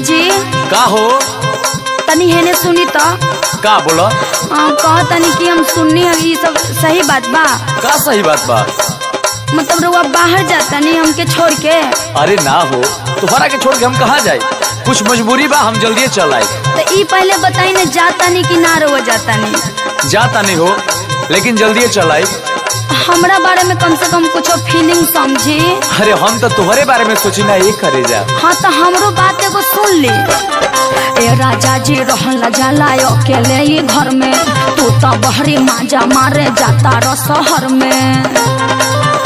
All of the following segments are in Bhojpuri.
जी का हो तनी हेने सुनी तो का बोलो कह तनी कि हम सुननी है ये सब सही बात बा का सही बात बा मतलब रउआ बाहर जाता नहीं हमके छोड़ के अरे ना हो तुम्हारा के छोड़ के हम कहाँ जाए कुछ मजबूरी बा हम जल्दी चल आए तो ई पहले बताई ना जाता नहीं कि ना रउआ जाता नहीं जाता नहीं हो लेकिन जल्दी चल आए हमरा बारे में कम से कम कुछ फीलिंग समझी अरे हम तो तुम्हारे बारे में सोची ना ये करे जा हाँ तो हमरो बात एगो सुन ली ए राजा जी रहला जाला अकेले ही घर में तू तो बहरी माजा मारे जाता रो शहर में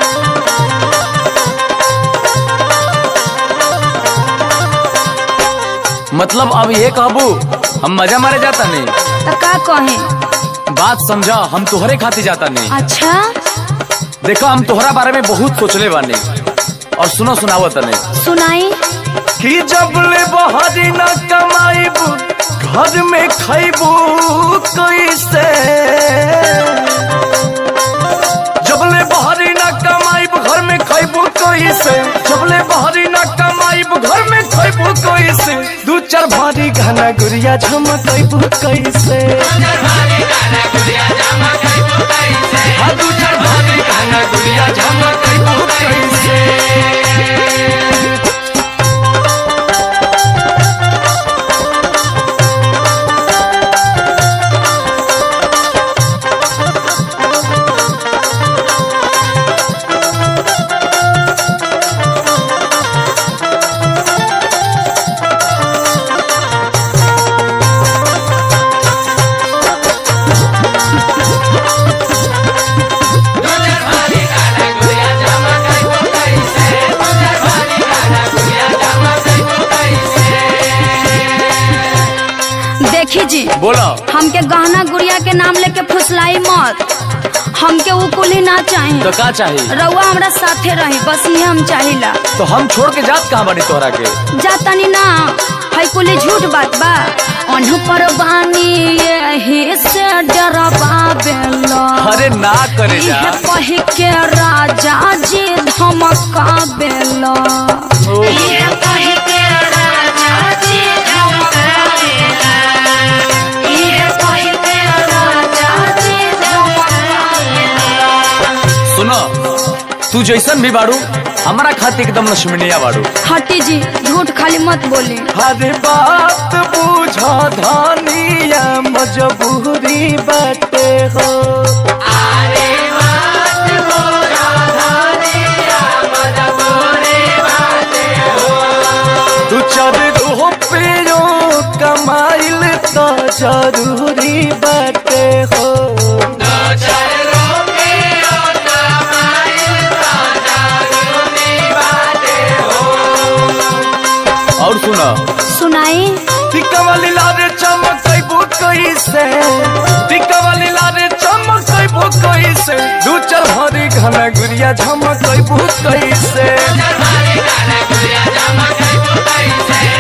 मतलब अब ये कहबू हम मजा मारे जाता नहीं तो का कहे बात समझा हम तुहरे खातिर जाता नहीं अच्छा देखो हम तुहरा बारे में बहुत सोचले बानी और सुनो सुनावत नहीं सुनाई कि जब ले बहरी न कमाईबू घर में खैबू कैसे जब ले बहरी न कमाईबू घर में खैबू कैसे जब ले बहरी न कमाईबू घर में खैबू कैसे दू चार भारी गाना गुड़िया झमकैबू कैसे हाँ, दू चार भारी गाना गुड़िया झमकैबू कैसे देखी जी बोलो हमके गहना गुड़िया के नाम लेके फुसलाई मत हमके वो कुली ना चाही तो का चाहिए रउआ हमरा साथे रही बस ये हम चाहिला तो हम छोड़ के जात कहाँ बानी तोहरा के जातानी ना है कुली झूठ बात बा अनु पर बानी यही से डरबा बेला अरे ना करे जा इहे कही के राजा जी धमका बेला इहे कही के राजा जी धमका बेला इहे कही के राजा जी धमका बेला सुनो तू जैसन भी बाड़ू हमारा खातिर एकदम लक्ष्मणिया बाड़ू हटी जी झूठ खाली मत बोली हर बात बूझा धानिया मजबूरी बाटे हो तू चार रुपयो कमाइल तो जरूरी बाटे हो और सुनो सुनाई टिक्का वाली लारे चमकैबू कैसे टिक्का वाली लारे चमकैबू कैसे दू चार भरी घना गुड़िया झमकैबू कैसे